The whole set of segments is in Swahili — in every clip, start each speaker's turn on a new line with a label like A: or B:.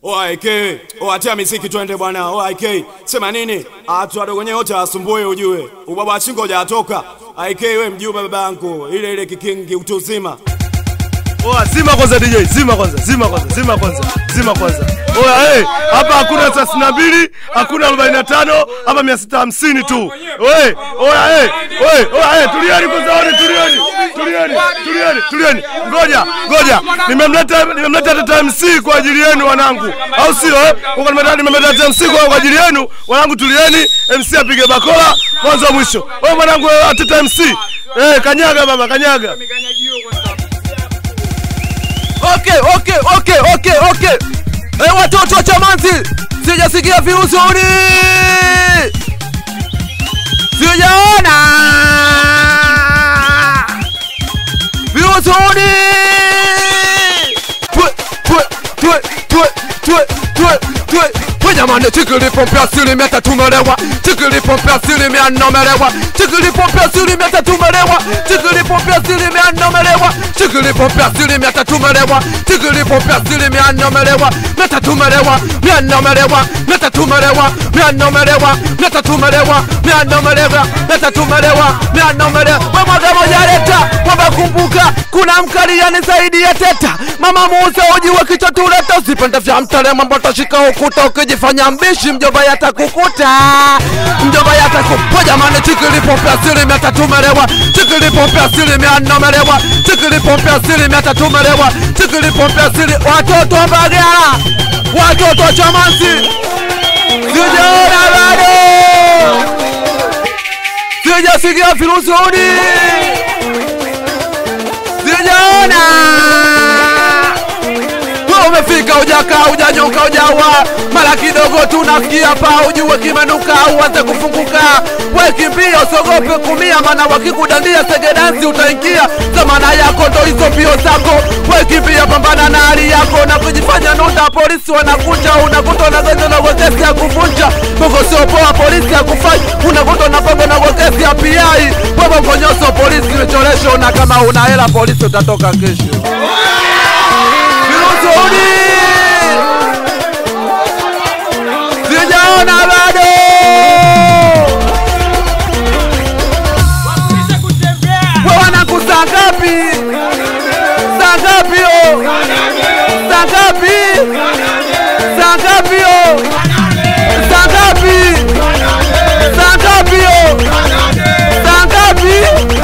A: OIK, oatia misiki twende bwana. OIK, sema nini? Atu wadogo wenyewe wote wasumbue ujue. Ubaba wa chingo hujatoka. IK we mjumbe baba yangu. Ile ile kikingi utu uzima.
B: Oa, zima kwanza DJ, zima kwanza, zima kwanza, zima kwanza, zima kwanza. Oya, hey, hapa hakuna thelathini na mbili, hakuna arobaini na tano, hapa mia sita hamsini tu. Oye, oya, hey, oye, oya, hey, tulieni kwanza, one, tulieni, tulieni, tulieni, tulieni. Ngoja, ngoja, nimemleta, nimemleta Tata MC kwa ajili yenu wanangu, au sio? Eh, Huko nimemleta, nimemleta Tata MC kwa kwa ajili yenu wanangu, tulieni. MC apige bakola mwanzo mwisho. Oye mwanangu, eh, Tata MC, eh, kanyaga baba, kanyaga.
C: Okay, okay, okay, okay, okay. Eh, watoto wa Chamanzi, sijasikia vizuri. Sijaona vizuri. Twe, twe, twe, twe, twe, twe, twe. We jamani, chikili pompe asilimia tatu melewa, chikili pompe asilimia nne melewa, chikili pompe asilimia tatu melewa, chikili pompe asilimia nne melewa, chikili pompe asilimia tatu melewa, chikili pompe asilimia nne melewa, mia tatu melewa, mia nne melewa, mia tatu melewa, mia nne melewa, mia tatu melewa, mia nne melewa, mia tatu melewa, mia nne melewa. We mwaga moja leta, wamekumbuka kuna mkaliani zaidi ya teta, mama muuza uji wa kichwa tuleta, usipende vya mtale mambo tashika ukuta, ukijifanya mbishi mjomba yatakukuta, mjomba yatakupa. Jamani, chikili pompe asilimia tatu melewa, chikili pompe asilimia nne melewa, chikili pompe asilimia tatu melewa, chikili pompe asili watoto wa Mbagala, watoto wa Chamanzi, sijaona bado, sijasikia virusuni sijaona wewe umefika ujakaa ujanyoka ujawa mara kidogo tunafikia pa ujue kimenuka uanze kufunguka we kimbia usogope kumia maana wakikudandia segedansi utaingia zamana yako ndo hizo pio zako we kimbia pambana na hali yako na kujifanya nunda polisi wanakuja unakuta unagonjwa na wekesi ya kuvunja bongo sio poa polisi ya kufanya unakuta unapongo na wekesi ya piai wewe ngonyoso polisi imecholesha una kama una hela polisi utatoka kesho Virusuni sijaona bado. We wanangu, saa ngapi? Saa ngapi yo? Saa ngapi? Saa ngapi yo? Saa ngapi? Saa ngapi yo? Saa ngapi?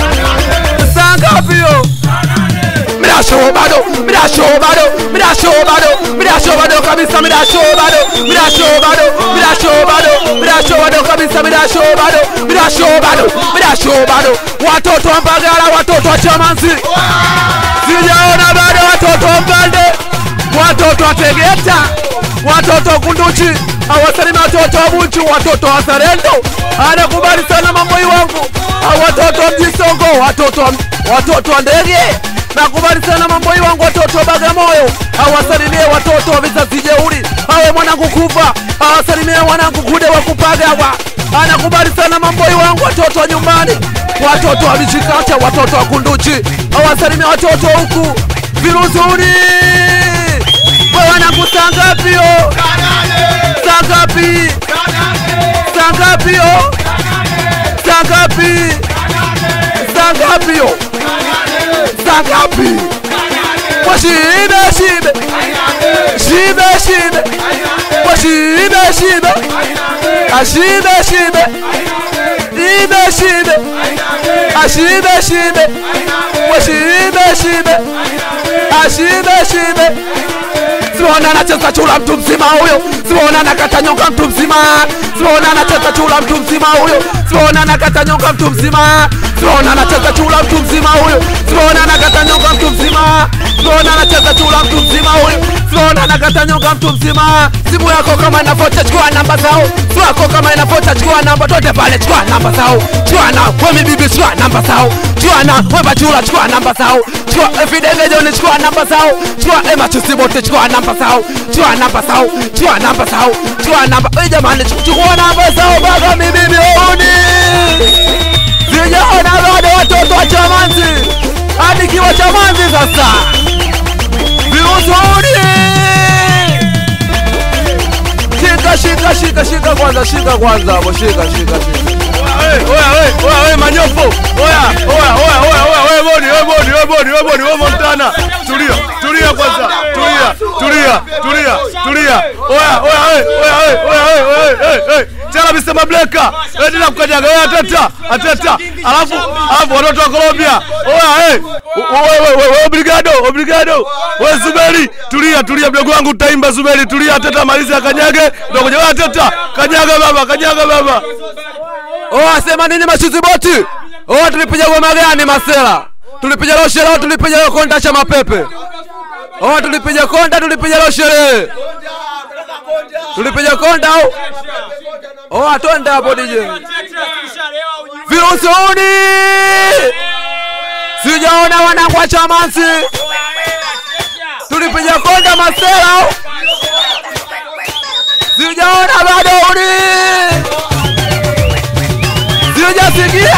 C: Saa ngapi yo? Mirasho bado, mirasho bado, mirasho bado, mirasho bado kabisa, mirasho bado, mirasho bado, mirasho bado, mirasho bado kabisa, mirasho bado, mirasho bado, mirasho bado. Watoto wa Mbagala, watoto wa Chamanzi, sijaona bado watoto wa Mbande, watoto wa Tegeta, watoto wa Kunduchi, awasalimi watoto wa Bunchu, watoto wa Sarendo, anakubali sana mambo wangu, watoto wa Mjisongo, watoto wa watoto wa ndege nakubali sana mambo wangu watoto wa Bagamoyo, awasalimie watoto wa vizazi jeuri, awe mwanangu kufa, awasalimie wanangu kude wa kupagawa. Anakubali sana mambo wangu watoto wa nyumbani, watoto wa Michikacha, watoto wa Kunduchi, awasalimie watoto huku Viruzuni. We wanangu, saa ngapi yo? Saa ngapi? Saa ngapi yo? Saa ngapi? Saa ngapi yo? saa ngapi? Washibe shibe shibe shibe washibe shibe ashibe shibe ibe shibe ashibe shibe washibe shibe ashibe shibe Simona anacheza chula mtu mzima huyo, Simona anakata nyonga mtu mzima, Simona anacheza chula mtu mzima huyo, Simona anakata nyonga mtu mzima, Simona anacheza chula mtu mzima huyo, Simona anakata nyonga mtu mzima, Simona anacheza chula mtu mzima huyo, Simona anakata nyonga mtu mzima. Simu yako kama inafuata, chukua namba zao, simu yako kama inafuata, chukua namba tote pale, chukua namba zao, chukua na wewe bibi, chukua namba zao, chukua na wewe bachula, chukua namba zao, chukua Fidege John, chukua namba zao, chukua Emma Chusibote, chukua namba zao, chukua namba zao, chukua namba zao, chukua namba. Wewe jamani, chukua namba zao baba, mimi bibi sijaona bado watoto wa Chamanzi, hadi kiwa Chamanzi sasa virusuni shika shika shika kwanza shika kwanza hapo shika shika shika
B: Oya, oya, oya, oya, manyopo. Oya, oya, oya, oya, oya, oya, bodi, oya, bodi, oya, bodi, oya, bodi, oya, Montana. Tulia, tulia kwanza. Tulia, tulia, tulia, tulia. Oya, oya, oya, oya, oya, oya, oya, oya, oya. Tena Mr. Mableka. Eh, tena kukanyaga. Oya, ateta, ateta. Alafu, alafu watoto wa Colombia. Oya, eh. Oya, oya, oya, oya, obrigado, obrigado. Oya, Zuberi, tulia, tulia mdogo wangu utaimba Zuberi, tulia, ateta maliza kanyage. Ndio kuja, oya, ateta. Kanyaga baba, kanyaga baba.
C: Oh, sema nini mashuzi boti? Oh, tulipiga goma gani masela? Tulipiga loshele, tulipiga konda cha mapepe. Oh, tulipiga konda, tulipiga loshele. Tulipiga konda au? Oh, atonde hapo DJ. Virusi uni. Sijaona wanangu wa chamansi. Tulipiga konda masela au? Sijaona bado uni. Sijasikia.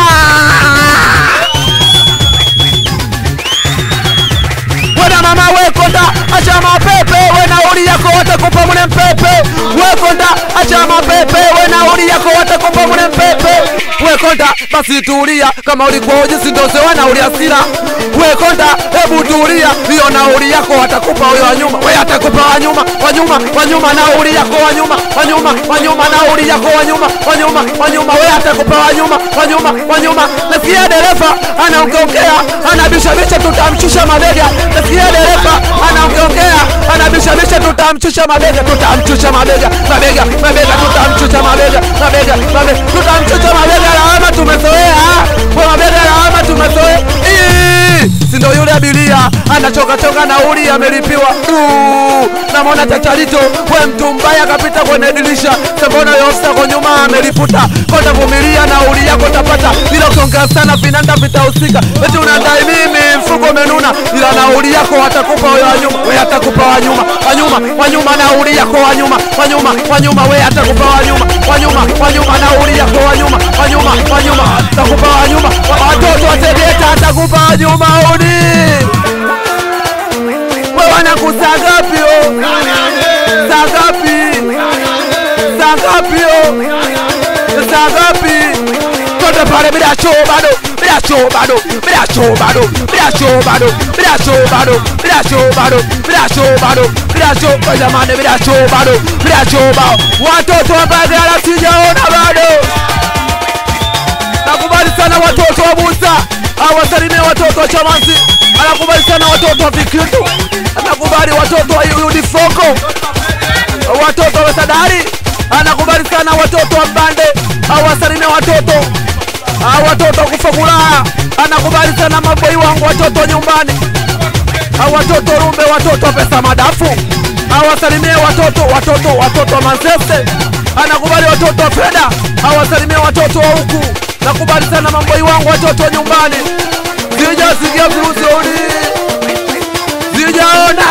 C: Wena mama wekonda acha mapepe wena uli yako watakupa mune mpepe wekonda acha mapepe wena uli yako watakupa mune mpepe wekonda basi tulia kama ulikuwa ujisi ndose wana uli asira wekonda hebu tulia hiyo nauli yako watakupa huyo wanyuma we atakupa wanyuma wanyuma wanyuma nauli yako wanyuma wanyuma wanyuma nauli yako wanyuma wanyuma wanyuma we atakupa wanyuma wanyuma wanyuma nasikia dereva anaongeongea anabishabisha tutamshusha mabega nasikia dereva anaongeongea anabishabisha tutamshusha mabega tutamshusha mabega mabega mabega tutamshusha mabega mabega mabega tutamshusha mabega lawama tumezoea kwa mabega lawama tumezoea Ii, si ndo yule abiria anachoka choka nauli amelipiwa Du, namwona chacharito we mtu mbaya kapita kwenye dirisha sembona yofsa kwa nyuma ameliputa kota vumilia nauli yako tapata bila kuongea sana vinanda vitahusika eti unadai mimi mfuko umenuna ila nauli yako watakupa wewe wanyuma we atakupa wanyuma wanyuma wanyuma nauli yako wanyuma wanyuma wanyuma we atakupa wanyuma wanyuma wanyuma nauli yako wanyuma wanyuma wanyuma atakupa wanyuma Wa- watoto wategeta atakupa wanyuma uni we wanakusa ngapi o saa ngapi saa ngapi o saa ngapi tote pale bila choo bado bila choo bado bila choo bado bila choo bado bila choo bado bila choo bado bila choo bado bila choo kwa jamani bila choo bado bila choo bado watoto wa Mbagala sijaona bado nakubali sana watoto wa Musa awasalimie watoto wa Chamanzi anakubali sana watoto wa Vikindu anakubali watoto wa Udifoko watoto wa Sadari anakubali sana watoto wa Mbande awasalimie watoto Ah, watoto wa kufa furaha anakubali sana maboi wangu watoto wa nyumbani Ah, watoto rumbe watoto wa pesa madafu awasalimie watoto watoto watoto wa Manzese anakubali watoto wa Feda awasalimie watoto wa huku nakubali sana mamboi wangu watoto wa nyumbani sijasikia virusi uni sijaona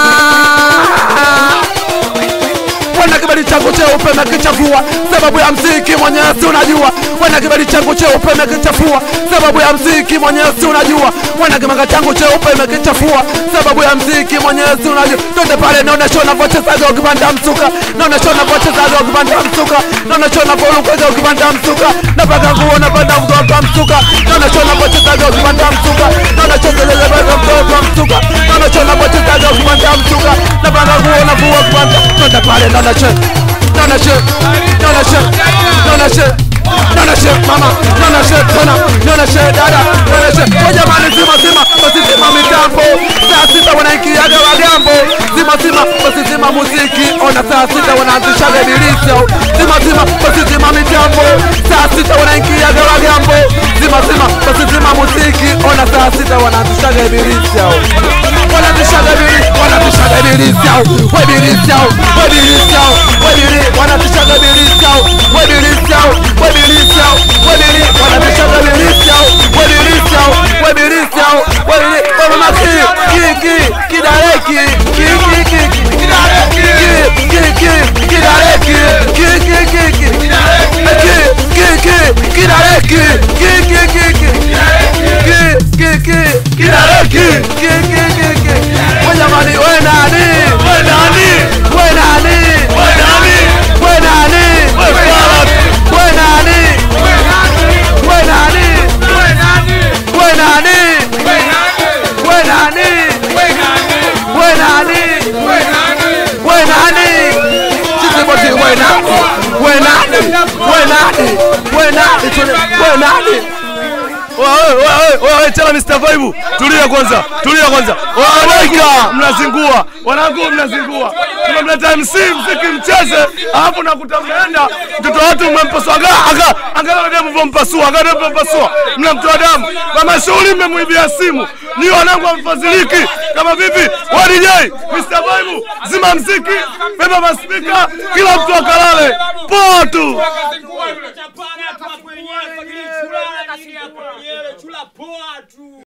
C: Wana kibali changu cheupe mekichafua sababu ya mziki mwenyezi unajua. Wana kibali changu cheupe mekichafua sababu ya mziki mwenyezi unajua. Wana kimanga changu cheupe mekichafua sababu ya mziki mwenyezi unajua. Twende pale naonesha unavyochezaga ukipanda msuka, naonesha unavyochezaga ukipanda msuka, naonesha unavyorukaga ukipanda msuka, napaka nguo napanda mtoto msuka, naonesha unavyochezaga ukipanda msuka, naonesha unavyochezaga mtoto msuka, naonesha unavyochezaga ukipanda msuka, napaka nguo navua ukipanda, twende pale naonesha naonesha naonesha naonesha naonesha mama naonesha tena naonesha dada naonesha kwa jamani zima zima basi zima mitambo saa sita wanaingiaga wagambo zima zima basi zima muziki ona saa sita wanaanzishaga ibilisi au zima zima basi zima mitambo saa sita wanaingiaga wagambo zima zima basi zima muziki ona saa sita wanaanzishaga ibilisi au wanaanzishaga ibilisi wanaanzishaga ibilisi au webilisi au webilisi au webili wanaanzishaga ibilisi au webilisi au webilisi au webili wanaanzishaga ibilisi au webilisi au webilisi au webili mama ki ki ki kidareki ki ki ki ki kidareki ki ki ki kidareki ki ki ki ki ki ki ki kidareki ki ki ki ki ki ki ki kidareki ki ki ki ki we jamani we nani we nani we nani we nani we nani we nani we nani we nani we nani Tune- we nani
B: tena Mr. Vibe, tulia kwanza, tulia kwanza. Wanaweka mnazingua, wanangu mnazingua. Tunamleta MC mziki mcheze, alafu nakuta mnaenda mtoto watu mmempasua aga aga angalia demu mvompasua, angalia demu mvompasua, mnamtoa damu. Kama shughuli mmemwibia simu, ni wanangu hamfadhiliki. Kama vipi? Wa DJ Mr. Vibe, zima mziki, beba maspika, kila mtu akalale. Poa tu.
D: Chapana tu hapo wenyewe, chula poa tu.